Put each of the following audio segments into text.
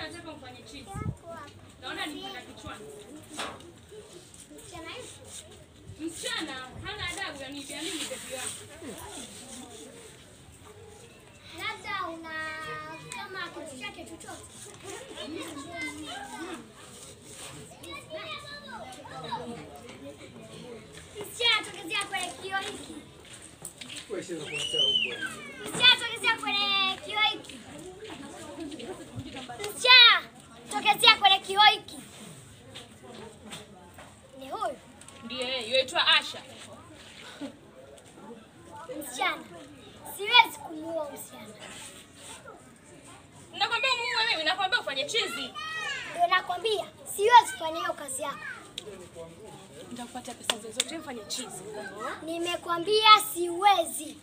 nataka mfanye chizi. Naona nipata kichwani. Msichana hana adabu ya nibia mimi bebi wangu. Labda una kama kitu chake chochote. Msichana tokezea kwenye kioo hiki. Msichana tokezea kwenye kioo hiki. Msichana tokezea kwenye kioo hiki. Ni huyu Ndiye yeye, yuaitwa Asha. msichana. Siwezi kumuua msichana. Nakwambia muue mimi, nakwambia ufanye chizi. Ndio nakwambia siwezi kufanya hiyo kazi yako. Nitakupatia pesa zozote mfanye chizi. Nimekwambia siwezi.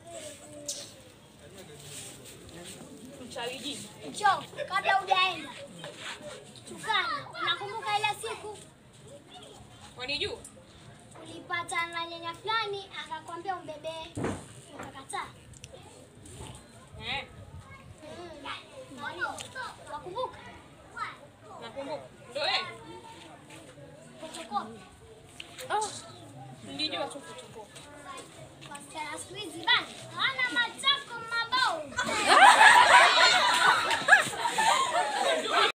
Mchawi jini. Njoo kabla hujaenda. Tukana, unakumbuka ile siku Wanijua? ulipata na nyanya fulani akakwambia umbebee, ukakataa? Eh, Mm. Wakumbuka? nakumbuka. Ndio yeye. Fotokopi. Oh, nilijua tu kuchukua. Wasichana siku hizi bana hawana matako mabao.